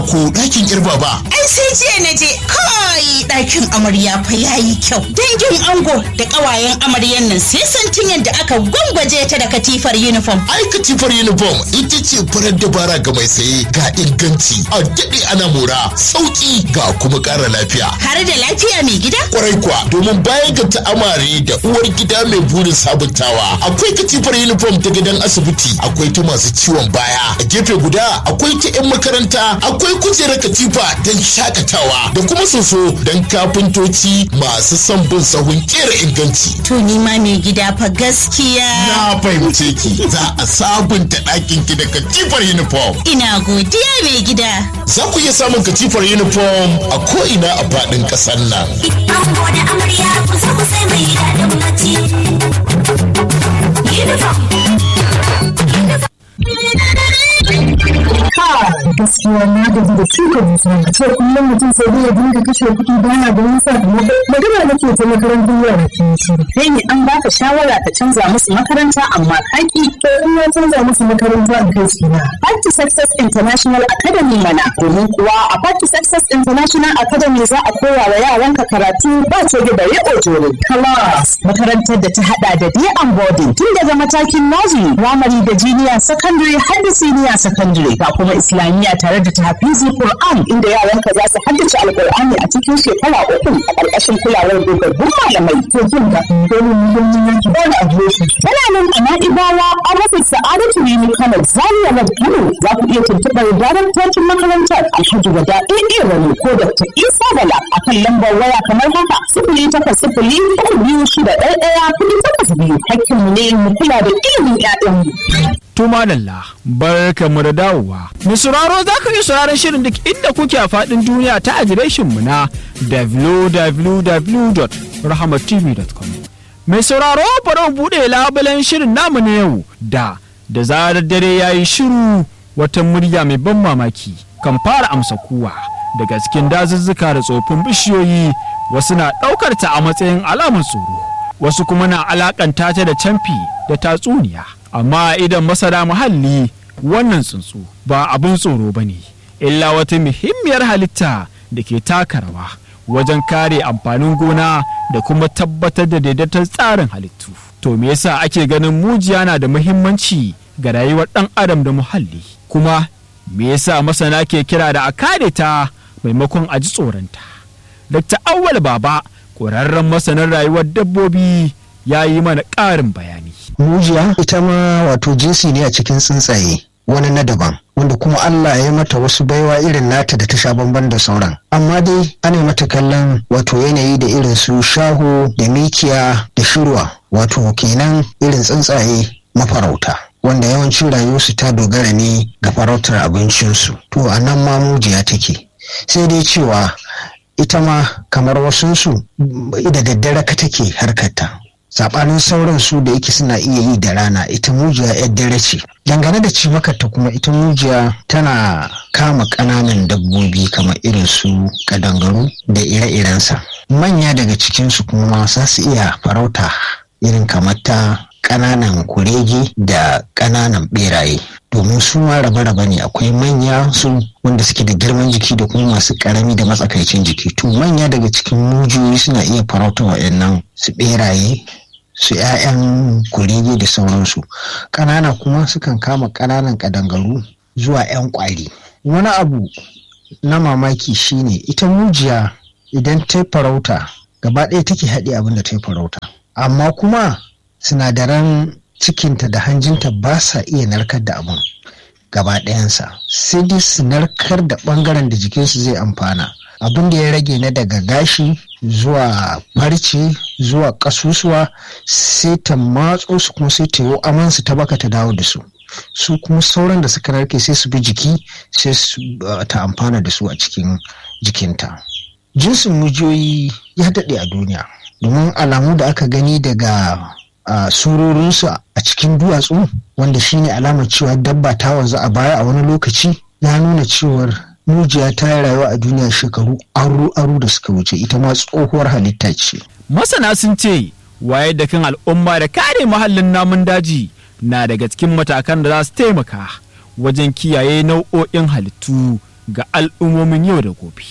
ko ɗakin irba ba. Ai sai jiya na je kai ɗakin amarya fa yayi kyau. Dangin ango da ƙawayen amaryan nan sai santin yadda aka gwangwaje ta da katifar uniform. Ai katifar uniform ita ce farar dabara ga mai saye ga inganci a daɗe ana mora sauƙi ga kuma ƙara lafiya. Har da lafiya mai gida? Kwarai kuwa domin bayan ga ta'amare da uwar gida mai burin sabuntawa akwai katifar uniform ta gidan asibiti akwai ta masu ciwon baya a gefe guda akwai ta 'yan makaranta akwai kujerar katifa don shakatawa da kuma soso don kafintoci masu son bin sahun kera inganci. To ni ma mai gida fa gaskiya. Na fahimce ki za a sabunta ɗakin ki da katifar uniform. Ina godiya mai gida. Za ku iya samun katifar uniform a ko'ina a faɗin ƙasar nan. Ango da amarya kusa kusa mai daɗin bacci. gaskiya na gaji da shuka dusa a ce kullum mutum sai dai ya dinga kashe kuɗi bana da wani sakamako magana nake ta makarantar yara ke shiru kai ne an baka shawara ka canza musu makaranta amma kaki to in na canza musu makaranta a kai su na Party Success International Academy mana domin kuwa a Party Success International Academy za a koya wa yaranka karatu ba ce da bare ojoro class makarantar da ta hada da day and boarding tun daga matakin nursery primary da junior secondary har da senior secondary ga kuma islamiyya tare da tahfizi Qur'an inda yaranka za su haddace alqur'ani a cikin shekara uku a ƙarƙashin kulawar dogaggun malamai to jin da dole ne don yin yanki dole a biyo shi Tana nan a Na'ibawa a rufin Sa'adatu Rimi Kano Zaria Road Kano za ku iya tuntuɓar daraktocin makarantar Alhaji Wada AA Rani ko Dr. Isa Bala a kan lambar waya kamar haka sifili takwas sifili uku biyu shida ɗaya ɗaya kuɗi takwas biyu hakkinmu ne mu kula da ilimin 'ya'yanmu. Tuma Lalla, barkanmu da dawowa. Mai sauraro za ka iya sauraron shirin duk inda kuke a faɗin duniya ta adireshinmu na www.rahamatv.com. Mai sauraro bari mu buɗe labulen shirin namu na yau da da zarar dare ya yi shiru wata murya mai ban mamaki kan fara amsa kuwa daga cikin dazuzzuka da tsofin bishiyoyi wasu na ɗaukar ta a matsayin alamar tsoro wasu kuma na alakanta ta da camfi da tatsuniya amma idan masana muhalli wannan tsuntsu ba abin tsoro ba ne illa wata muhimmiyar halitta da ke taka rawa wajen kare amfanin gona da kuma tabbatar da daidaiton tsarin halittu to me yasa ake ganin mujiya na da muhimmanci ga rayuwar ɗan adam da muhalli kuma me yasa masana ke kira da a kare ta maimakon a ji tsoronta dr awwal baba ƙwararren masanin rayuwar dabbobi ya yi mana ƙarin bayani mujiya ita ma wato jinsi ne a cikin tsuntsaye wani na daban wanda kuma Allah ya yi mata wasu baiwa irin nata da ta sha bamban da sauran amma dai ana mata kallon wato yanayi da irin su shaho da mikiya da shirwa wato kenan irin tsuntsaye mafarauta wanda yawancin rayuwarsu ta dogara ne ga farautar abincinsu to a nan ma mujiya take sai dai cewa ita ma kamar wasunsu da daddare ka take harkarta saɓanin sauran su da yake suna iya yi da rana ita mujiya yar dare ce dangane da cimakarta kuma ita mujiya tana kama ƙananan dabbobi kamar irin su kadangaru da ire-irensa manya daga cikinsu kuma za su iya farauta irin kamar ta ƙananan kurege da ƙananan ɓeraye domin su ma rabe-rabe ne akwai manya su wanda suke da girman jiki da kuma masu ƙarami da matsakaicin jiki to manya daga cikin mujiyoyi suna iya farauta wa'annan su ɓeraye su 'ya'yan kurege da sauransu ƙanana kuma sukan kama ƙananan ƙadangaru zuwa 'yan ƙwari wani abu na mamaki shine ita mujiya idan ta farauta gaba ɗaya take haɗe abin da ta farauta amma kuma sinadaran cikinta da hanjinta ba sa iya narkar da abin gaba ɗayansa sai dai su narkar da ɓangaren da jikinsu zai amfana abin da ya rage na daga gashi zuwa farce zuwa kasusuwa sai ta matso su kuma sai ta yi amansu ta baka ta dawo da su su kuma sauran da suka narke sai su bi jiki sai ta amfana da su a cikin jikinta jinsin mujiyoyi ya daɗe a duniya domin alamu da aka gani daga surorinsu a cikin duwatsu wanda shine alamar cewa dabba ta wanzu a baya a wani lokaci ya nuna cewar mujiya ta yi rayuwa a duniya shekaru aru-aru da suka wuce ita ma tsohuwar halitta ce. masana sun ce waye da kan al'umma da kare muhallin namun daji na daga cikin matakan da za su taimaka wajen kiyaye nau'o'in halittu ga al'ummomin yau da gobe.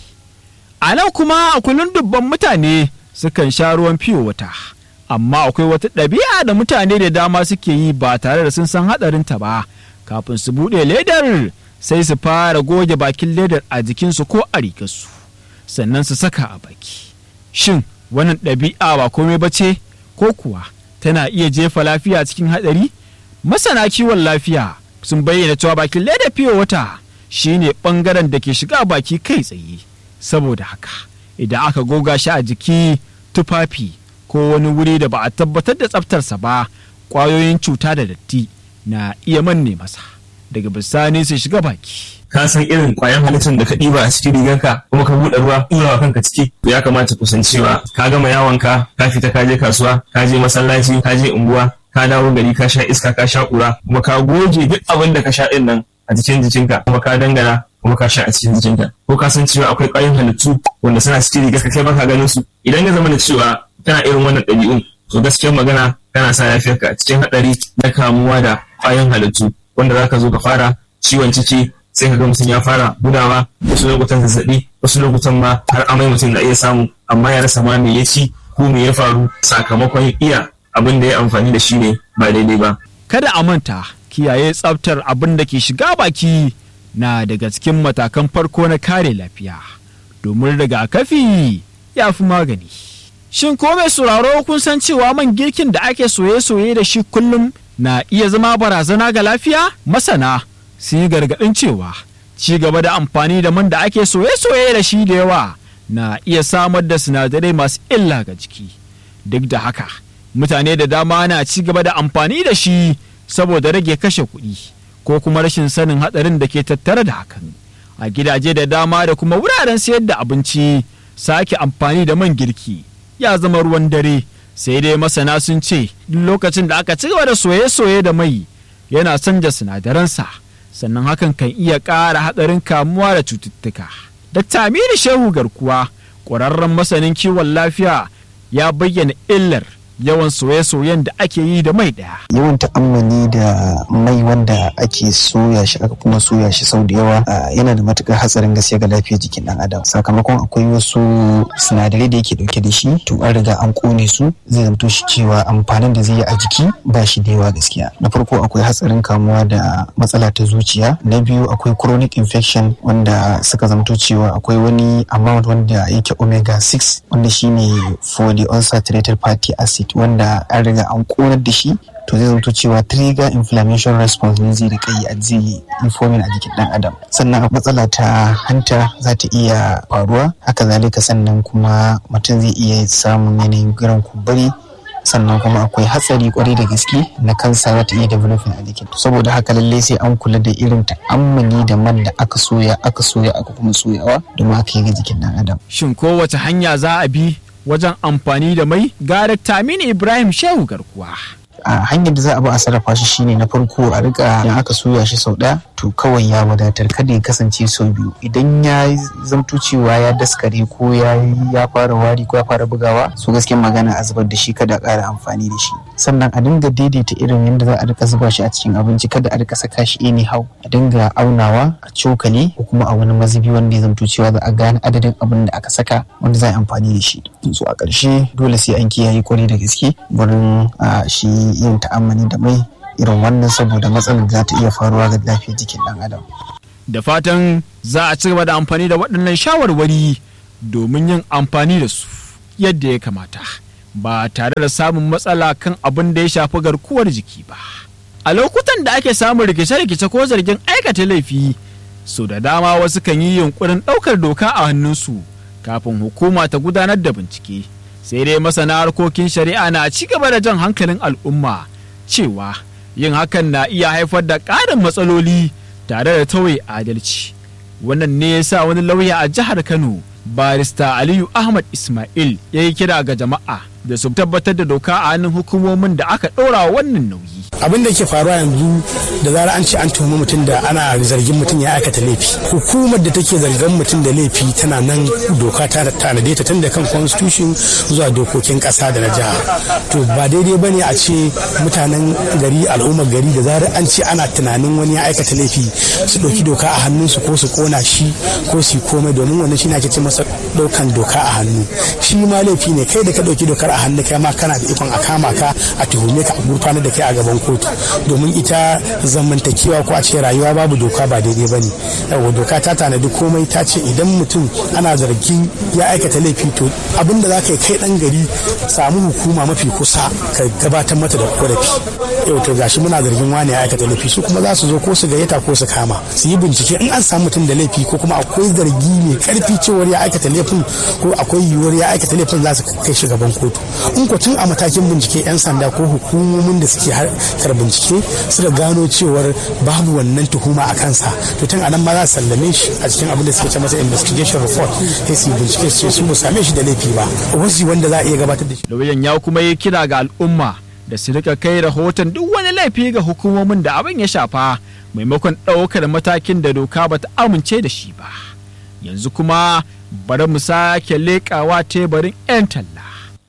A nan kuma a kullum dubban mutane sukan sha ruwan fiyo wata, amma akwai wata ɗabi'a da mutane da dama suke yi ba tare da sun san haɗarinta ba, kafin su buɗe ledar sai su fara goge bakin ledar a jikinsu ko a rigarsu, sannan su saka a baki. Shin wannan ɗabi'a ba komai ba ce, ko kuwa tana iya jefa lafiya cikin haɗari? Masana kiwon lafiya sun bayyana cewa bakin ledar fiyo wata shine ɓangaren da ke shiga baki kai tsaye. saboda haka idan aka goga shi a jiki tufafi ko wani wuri da ba a tabbatar da tsaftarsa ba ƙwayoyin cuta da datti na iya manne masa daga bisani su shiga baki ka san irin kwayan halittar da ka ɗiba a cikin rigarka kuma ka buɗe ruwa ɗurawa kanka ciki to ya kamata ku san cewa ka gama yawonka ka fita ka je kasuwa ka je masallaci ka je unguwa ka dawo gari ka sha iska ka sha ƙura kuma ka goge duk abin da ka sha ɗin nan a jikin jikinka kuma ka dangana kuma ka sha a cikin jikinka ko ka san cewa akwai ƙwayoyin halittu wanda suna cikin rigar ka kai baka ganin su idan ya zama da cewa kana irin wannan ɗabi'un to gaskiyar magana kana sa lafiyarka a cikin haɗari na kamuwa da ƙwayoyin halittu wanda zaka zo ka fara ciwon ciki sai ka ga mutum ya fara gudawa wasu lokutan zazzaɓi wasu lokutan ma har amai mutum na iya samu amma ya rasa ma me ya ci ko me ya faru sakamakon iya abin da ya amfani da shi ne ba daidai ba. kada a manta kiyaye tsaftar abin da ke shiga baki na daga cikin matakan farko na kare lafiya domin rigakafi ya fi magani. Shin ko mai sauraro kun san cewa man girkin da ake soye-soye da shi kullum na iya zama barazana ga lafiya? Masana sun yi gargaɗin cewa ci gaba da amfani da man da ake soye-soye da shi da yawa na iya samar da sinadarai masu illa ga jiki. Duk da haka, mutane da dama na ci gaba da amfani da shi saboda rage kashe kuɗi. ko kuma rashin sanin hatsarin da ke tattare da hakan a gidaje da dama da kuma wuraren sayar da abinci sake amfani da man girki ya zama ruwan dare sai dai masana sun ce duk lokacin da aka ci gaba da soye-soye da mai yana canja sinadaransa sannan hakan kan iya ƙara hatsarin kamuwa da cututtuka. Dr. Aminu Shehu Garkuwa ƙwararren masanin kiwon lafiya ya bayyana illar yawan soye-soyen da ake yi da mai ɗaya. yawan ta'ammali da mai wanda ake soya shi aka kuma soya shi sau da yawa ah, yana da matukar hatsarin gaske ga lafiyar jikin dan adam sakamakon akwai wasu sinadarai da yake dauke da shi to an riga an kone su zai zamto shi cewa amfanin da zai yi a jiki ba shi da yawa gaskiya na farko akwai hatsarin kamuwa da matsala ta zuciya na biyu akwai chronic infection wanda suka zamto cewa akwai wani amount wanda yake omega 6 wanda shine polyunsaturated fatty acid wanda an riga an konar da shi to zai zamto cewa trigger inflammation response ne zai rika yi a zai informing a jikin dan adam sannan matsala ta hanta za ta iya faruwa haka zalika sannan kuma mutum zai iya samun yanayin giran kumburi sannan kuma akwai hatsari kwarai da gaske na kansa za ta iya developing a jikin saboda haka lallai sai an kula da irin ta'ammali da man da aka soya aka soya aka kuma soyawa domin haka ga jikin dan adam Shin kowace hanya za a bi wajen amfani da mai? Ga Dr. Aminu Ibrahim Shehu Garkuwa. a hanyar da za a bi a sarrafa shi shine na farko a rika idan aka soya shi sau ɗaya to kawai ya wadatar kada ya kasance sau biyu idan ya zamto cewa ya daskare ko ya ya fara wari ko ya fara bugawa so gaskiyar magana a zubar da shi kada a ƙara amfani da shi sannan a dinga daidaita irin yadda za a rika zuba shi a cikin abinci kada a rika saka shi anyhow a dinga aunawa a cokali ko kuma a wani mazubi wanda ya zamto cewa za a gane adadin abin da aka saka wanda za a yi amfani da shi so a ƙarshe dole sai an kiyaye kwarai da gaske wurin a, shi yin ta'ammali da mai irin wannan saboda matsalar za ta iya faruwa ga lafiyar jikin ɗan adam Da fatan za a ci gaba da amfani da waɗannan shawarwari domin yin amfani da su yadda ya kamata ba tare da samun matsala kan abin da ya shafi garkuwar jiki ba. A lokutan da ake samun rikice-rikice ko zargin aikata laifi, so da dama wasu kan yi yunkurin ɗaukar doka a hannunsu kafin hukuma ta gudanar da bincike. Sai dai masana harkokin shari'a na ci gaba da jan hankalin al'umma cewa yin hakan na iya haifar da ƙarin matsaloli tare da tauye adalci. Wannan ne ya sa wani lauya a jihar Kano, barista Aliyu Ahmad Ismail ya yi kira ga jama'a da su tabbatar da doka a hannun hukumomin da aka ɗora wannan nauyi. abin da ke faruwa yanzu da zara an ce an tuhumi mutum da ana zargin mutum ya aikata laifi hukumar da take zargin mutum da laifi tana nan doka ta tanade ta tun da kan constitution zuwa dokokin kasa da na jiha to ba daidai bane a ce mutanen gari al'ummar gari da zarar an ce ana tunanin wani ya aikata laifi su ɗauki doka a hannunsu ko su kona shi ko su komai domin wannan shi ne ake ce masa ɗaukan doka a hannu shi ma laifi ne kai da ka ɗauki dokar a hannu kai ma kana da ikon a kama ka a tuhume ka a gurfanar da kai a gaban kotu domin ita zamantakewa ko a ce rayuwa babu doka ba daidai ba ne yawa doka ta tanadi komai ta ce idan mutum ana zargin ya aikata laifi to abin da za ka yi kai ɗan gari samu hukuma mafi kusa ka gabatar mata da korafi yau to gashi muna zargin wani ya aikata laifi su kuma za su zo ko su gayyata ko su kama su yi bincike in an samu mutum da laifi ko kuma akwai zargi mai karfi cewar ya aikata laifin ko akwai yiwuwar ya aikata laifin za su kai shi gaban kotu in ko tun a matakin bincike yan sanda ko hukumomin da suke harkar bincike suka gano cewar babu wannan tuhuma a kansa to tun anan ma za su sallame shi a cikin abin da suke ce masa investigation report sai su yi bincike su ce su ba same shi da laifi ba wasu wanda za a iya gabatar da shi Lauyan ya kuma yi kira ga al'umma da su rika kai rahoton duk wani laifi ga hukumomin da abin ya shafa maimakon ɗaukar matakin da doka ba ta amince da shi ba. Yanzu kuma bari mu sake leƙawa teburin 'yan talla.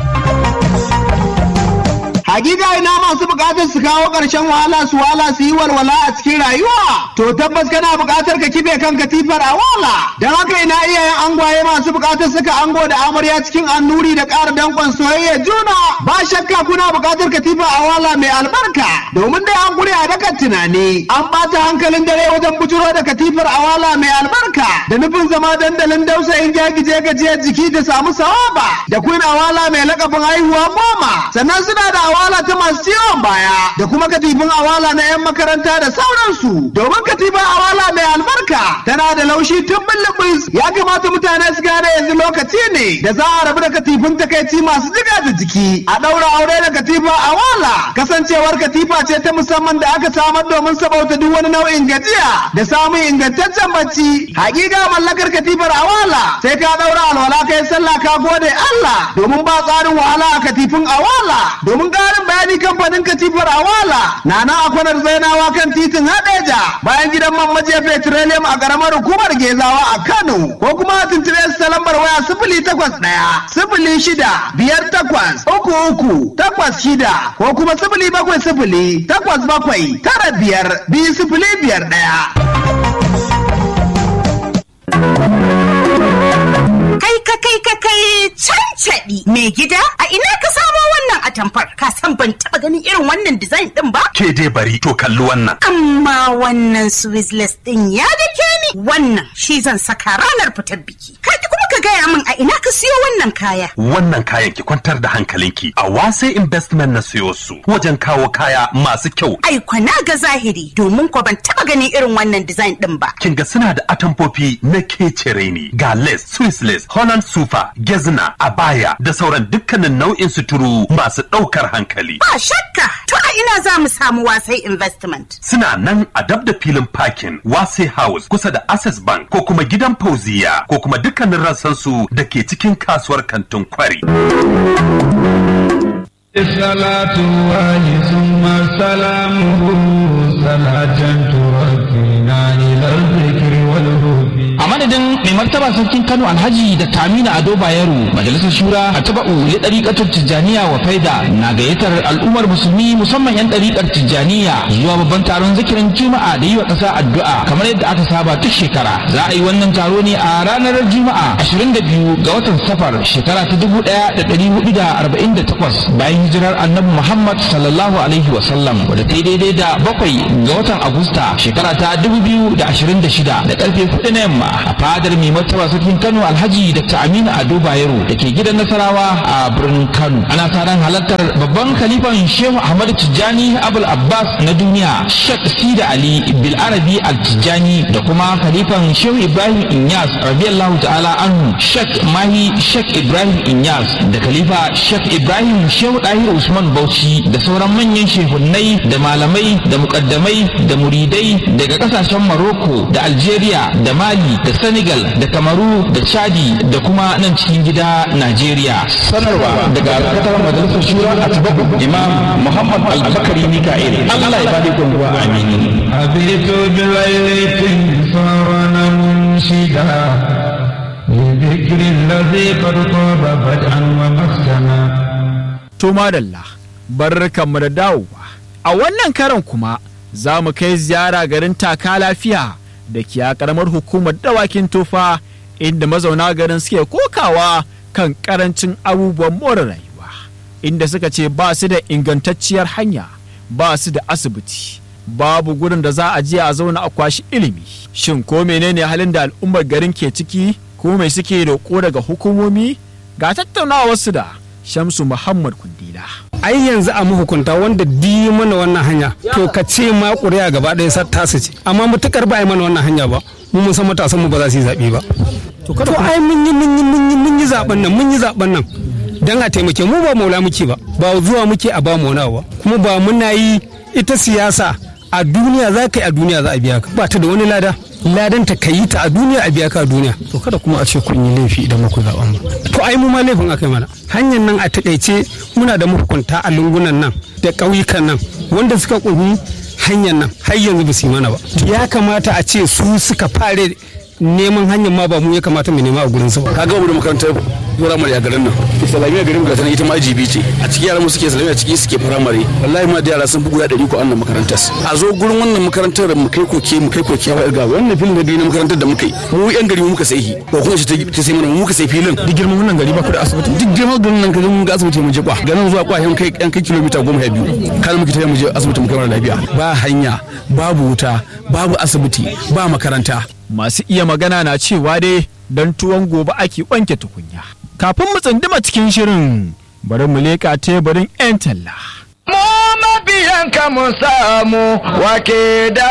Hakika ina masu bukatar su kawo ƙarshen wahala su wahala su yi walwala a cikin rayuwa. To tabbas kana bukatar ka kife kan katifar a wala. Don haka ina iyayen angwaye masu bukatar suka ango da amarya cikin annuri da ƙara danƙon soyayya juna. Ba shakka kuna bukatar katifa a wala mai albarka. Domin dai an gure a dakan tunani. An ɓata hankalin dare wajen bujuro da katifar a wala mai albarka. Da nufin zama dandalin dausayin jagije gajiyar jiki da samu sawaba. Da kun awala mai lakabin haihuwa goma. Sannan suna da awala ta masu ciwon baya da kuma katifin awala na 'yan makaranta da sauransu domin katifin awala mai albarka tana da laushi tun bulbus ya kamata mutane su gane yanzu lokaci ne da za a rabu da katifin takaici masu jiga da jiki a ɗaura aure da katifa awala kasancewar katifa ce ta musamman da aka samar domin sabauta duk wani nau'in gajiya da samun ingantaccen bacci hakika mallakar katifar awala sai ka ɗaura alwala kai sallah ka gode Allah domin ba tsarin wahala a katifin awala domin ƙarin bayani kamfanin katifar awala na nan a kwanar zainawa kan titin hadeja bayan gidan man majiya petroleum a ƙaramar hukumar gezawa a kano ko kuma a tuntube su ta lambar waya sifili takwas ɗaya sifili shida biyar takwas uku uku takwas shida ko kuma sifili bakwai sifili takwas bakwai tara biyar biyu sifili biyar ɗaya. Kai ka kai ka kai cancaɗi mai gida a ina ka samo wannan atamfar ka san ban taɓa ganin irin wannan design ɗin ba? Ke dai bari to kalli wannan. Amma wannan Swizzless ɗin ya dake ni wannan shi zan saka ranar fitar biki. Ka kuma ka gaya min a ina ka siyo wannan kaya. Wannan kayan ki kwantar da hankalinki a wasai investment na siyo su wajen kawo kaya masu kyau. Ai kwana ga zahiri domin ko ban taɓa ganin irin wannan design ɗin ba. Kin ga suna da atamfofi na kecere ne ga lace, Swiss lace, Holland sufa, gezna, abaya da sauran dukkanin nau'in suturu masu ɗaukar hankali. Ba shakka to a ina za mu samu wasai investment. Suna nan a dab da filin parking Wase House kusa da Access Bank ko kuma gidan Fauziya ko kuma dukkanin rassansu da ke cikin kasuwar kantin kwari. الصلاة الله ثم سلامه صلاة تركنا إلى الذكر والهدى a madadin mai martaba sarkin kano alhaji da tamina ado bayero majalisar shura a taba'u li ɗariƙatar tijjaniya wa faida na gayyatar al'ummar musulmi musamman yan ɗariƙar tijjaniya zuwa babban taron zikirin juma'a da yi wa ƙasa addu'a kamar yadda aka saba duk shekara za a yi wannan taro ne a ranar juma'a 22 ga watan safar shekara ta 1448 bayan hijirar annabi muhammad sallallahu alaihi wa sallam wadda ta yi daidai da bakwai ga watan agusta shekara ta 2026 da karfe 4 na yamma a fadar mai martaba sarkin Kano Alhaji Dr. Aminu Ado Bayero da ke gidan Nasarawa a birnin Kano. Ana sa ran halartar babban khalifan Shehu Ahmad Tijjani Abul Abbas na duniya Sheikh Sida Ali Bil Arabi Al Tijjani da kuma khalifan Shehu Ibrahim Inyas radiyallahu ta'ala anhu Sheikh Mahi Sheikh Ibrahim Inyas da khalifa Sheikh Ibrahim Shehu Dahir Usman Bauchi da sauran manyan shehunnai da malamai da mukaddamai da muridai daga kasashen Morocco da Algeria da Mali da senegal da kamaru da chadi da kuma nan cikin gida najeriya sanarwa daga alkatar majalisar shura a tibabu imam muhammad albakari mika'il allah ya bada gwangwa amin أبيت بليلة صار منشدا لذكر الذي قد طاب بدءا ومختما To madalla, barkanmu da dawowa. A wannan karan kuma za mu kai ziyara garin taka lafiya da ke a karamar hukumar dawakin tofa inda mazauna garin suke kokawa kan karancin abubuwan more rayuwa. Inda suka ce ba su da ingantacciyar hanya, ba su da asibiti, babu gurin da za a je a zauna a kwashi ilimi. Shin ko menene halin da al'ummar garin ke ciki ko mai suke roƙo daga hukumomi? Ga tattaunawarsu da Shamsu Muhammad Kundila. ai yanzu a mahukunta wanda di mana wannan hanya to ka ce ma ƙuri'a gaba ɗaya sa tasu ce amma mutukar ba a yi mana wannan hanya ba mu mun san matasan mu ba za su yi zaɓe ba to ai mun yi mun yi mun yi mun yi zaɓen nan mun yi zaɓen nan dan a taimake mu ba maula muke ba ba zuwa muke a ba mu wani ba kuma ba muna yi ita siyasa a duniya za ka yi a duniya za a biya ka ba ta da wani lada ladan ta ka yi ta a duniya a biya ka a duniya to kada kuma a ce kun yi laifi idan muku zaɓen ba to ai mu ma laifin aka yi mana hanyar nan a taƙaice muna da mahukunta a lungunan nan da ƙauyukan nan wanda suka ƙungi hanyar nan har yanzu ba su yi mana ba ya kamata a ce su suka fare neman hanyar ma ba mu ya kamata mu nema a gurin su ba ka ga mu da makarantar firamare a garin nan islamiyya garin ga tana ita ma jibi ce a cikin yaran mu suke islamiyya ciki suke firamare wallahi ma da yara sun fi guda ɗari ko annan makarantar a zo gurin wannan makarantar mu kai koke mu kai koke wa ga wannan filin da biyu na makarantar da muka yi mu yan gari mu muka sai ko kuma shi ta sai mana mu muka sai filin duk girman wannan gari ba ku da asibiti duk girman garin nan kaga mun ga asibiti mu je kwa ganin zuwa kwa yan kai yan kai kilomita goma sha biyu kan muke tafiya mu je asibiti mu kai mana lafiya ba hanya babu wuta babu asibiti ba makaranta masu iya magana na cewa dai don tuwon gobe ake wanke tukunya. Kafin mu tsunduma cikin shirin bari mu leƙa teburin 'yan talla. Mu mabiyanka mu samu wake da